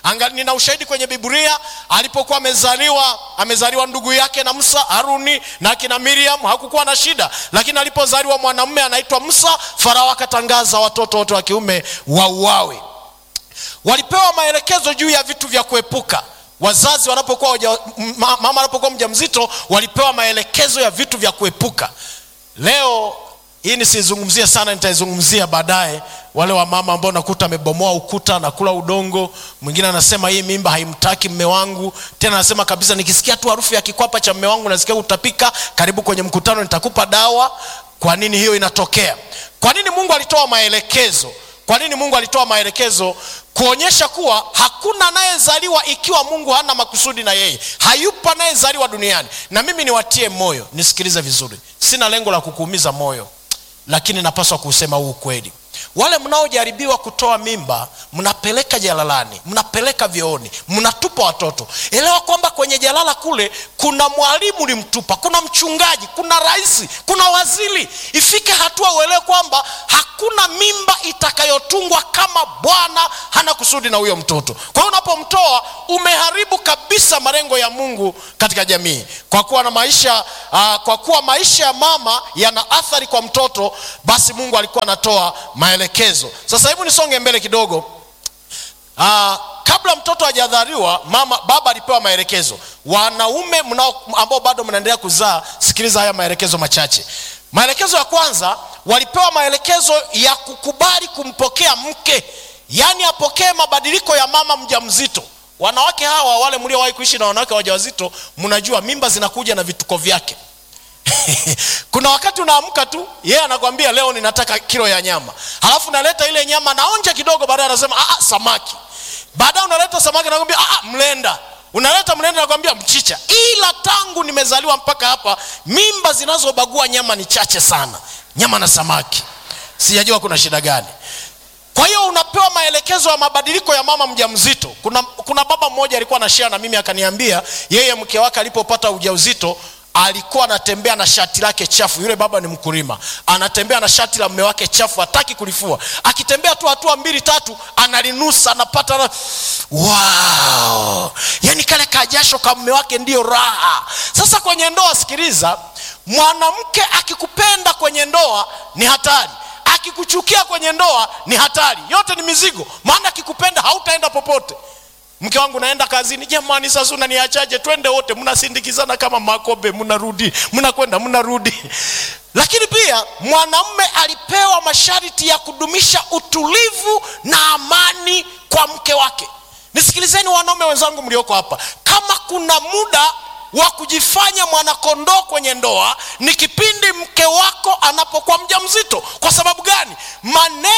Anga, nina ushahidi kwenye Biblia alipokuwa amezaliwa amezaliwa ndugu yake na Musa, Haruni na akina Miriam, hakukuwa na shida, lakini alipozaliwa mwanamume anaitwa Musa, Farao akatangaza watoto wote wa kiume wauawe. Walipewa maelekezo juu ya vitu vya kuepuka. Wazazi wanapokuwa waja, mama anapokuwa mjamzito, walipewa maelekezo ya vitu vya kuepuka. Leo hii nisizungumzie sana, nitaizungumzia baadaye. Wale wa mama ambao nakuta amebomoa ukuta na kula udongo. Mwingine anasema hii mimba haimtaki mme wangu, tena anasema kabisa, nikisikia tu harufu ya kikwapa cha mme wangu nasikia utapika. Karibu kwenye mkutano, nitakupa dawa. Kwa nini hiyo inatokea? Kwa nini Mungu alitoa maelekezo? Kwa nini Mungu alitoa maelekezo? Kuonyesha kuwa hakuna anayezaliwa ikiwa Mungu hana makusudi na yeye. Hayupo anayezaliwa duniani. Na mimi niwatie moyo, nisikilize vizuri, sina lengo la kukuumiza moyo, lakini napaswa kusema huu ukweli. Wale mnaojaribiwa kutoa mimba, mnapeleka jalalani, mnapeleka vyooni, mnatupa watoto. Elewa kwamba kwenye jalala kule kuna mwalimu ulimtupa, kuna mchungaji, kuna rais, kuna waziri. Ifike hatua uelewe kwamba hakuna mimba itakayotungwa kama Bwana hana kusudi na huyo mtoto. Kwa hiyo unapomtoa umeharibu kabisa malengo ya Mungu katika jamii, kwa kuwa na maisha uh, kwa kuwa maisha ya mama yana athari kwa mtoto, basi Mungu alikuwa anatoa maelekezo. Sasa hebu nisonge mbele kidogo. Uh, kabla mtoto hajadhaliwa mama baba alipewa maelekezo. Wanaume mnao ambao bado mnaendelea kuzaa, sikiliza haya maelekezo machache. Maelekezo ya kwanza, walipewa maelekezo ya kukubali kumpokea mke, yaani apokee mabadiliko ya mama mjamzito. Wanawake hawa wale mliowahi kuishi na wanawake wajawazito, mnajua mimba zinakuja na vituko vyake. Kuna wakati unaamka tu, yeye anakwambia leo ninataka kilo ya nyama, halafu naleta ile nyama, naonja kidogo, baadaye anasema ah, samaki. Baadaye unaleta samaki, nakwambia ah, mlenda unaleta mlenda, nakwambia mchicha. Ila tangu nimezaliwa mpaka hapa, mimba zinazobagua nyama ni chache sana, nyama na samaki. Sijajua kuna shida gani. Kwa hiyo unapewa maelekezo ya mabadiliko ya mama mjamzito. Kuna, kuna baba mmoja alikuwa anashare na mimi akaniambia, yeye mke wake alipopata ujauzito alikuwa anatembea na shati lake chafu. Yule baba ni mkulima, anatembea na shati la mume wake chafu, hataki kulifua. Akitembea tu hatua mbili tatu, analinusa, anapata na... wow! Yani kale kajasho ka mume wake ndiyo raha. Sasa kwenye ndoa, sikiliza, mwanamke akikupenda kwenye ndoa ni hatari, akikuchukia kwenye ndoa ni hatari. Yote ni mizigo, maana akikupenda hautaenda popote. Mke wangu naenda kazini, jamani, sasa unaniachaje? Twende wote, mnasindikizana kama Makobe, mnarudi, mnakwenda, mnarudi. Lakini pia mwanamume alipewa masharti ya kudumisha utulivu na amani kwa mke wake. Nisikilizeni wanaume wenzangu mlioko hapa, kama kuna muda wa kujifanya mwanakondoo kwenye ndoa ni kipindi mke wako anapokuwa mjamzito. Kwa sababu gani? maneno